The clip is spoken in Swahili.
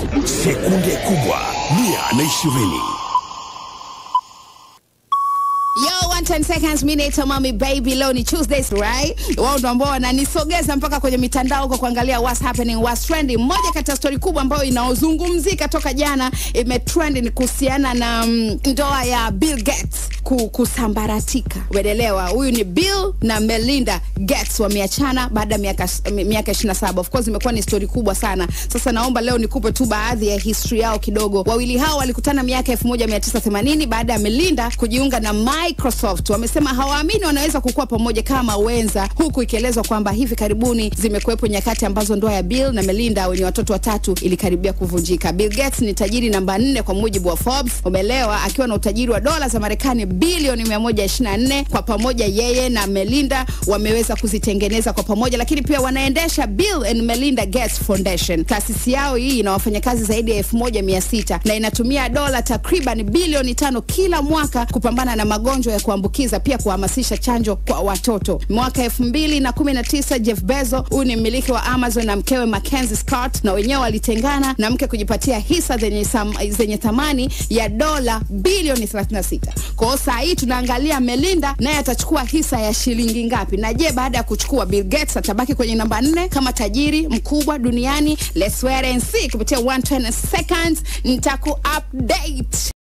Sekunde kubwa mia na ishirini. Yo, 110 seconds, mi naitwa Mami Baby. Leo ni Tuesdays, right? Wao ndo ambao wananisogeza mpaka kwenye mitandao huko kuangalia what's happening, what's trending. Moja kati ya story kubwa ambayo inaozungumzika toka jana imetrend ni kuhusiana na mm, ndoa ya Bill Gates ku, kusambaratika. Umeelewa? Huyu ni Bill na Melinda Gates wameachana baada ya miaka miaka 27. Of course imekuwa ni story kubwa sana. Sasa naomba leo nikupe tu baadhi ya history yao kidogo. Wawili hao walikutana miaka 1980 baada ya Melinda kujiunga na Microsoft. Wamesema hawaamini wanaweza kukua pamoja kama wenza, huku ikielezwa kwamba hivi karibuni zimekuwepo nyakati ambazo ndoa ya Bill na Melinda wenye watoto watatu ilikaribia kuvunjika. Bill Gates ni tajiri namba nne kwa mujibu wa Forbes, umeelewa, akiwa na utajiri wa dola za Marekani bilioni 124. Kwa pamoja yeye na Melinda wameweza kuzitengeneza kwa pamoja, lakini pia wanaendesha Bill and Melinda Gates Foundation. Taasisi yao hii ina wafanyakazi zaidi ya 1600 na inatumia dola takriban bilioni tano kila mwaka kupambana na magonjwa ya kuambukiza, pia kuhamasisha chanjo kwa watoto. Mwaka 2019 Jeff Bezos, huyu ni mmiliki wa Amazon na mkewe Mackenzie Scott, na wenyewe walitengana na mke kujipatia hisa zenye, sam, zenye thamani ya dola bilioni 36. Kwa hiyo saa hii tunaangalia Melinda naye atachukua hisa ya shilingi ngapi, na je, baada ya kuchukua Bill Gates atabaki kwenye namba nne kama tajiri mkubwa duniani? Let's wait and see. Kupitia 120 seconds nitaku update.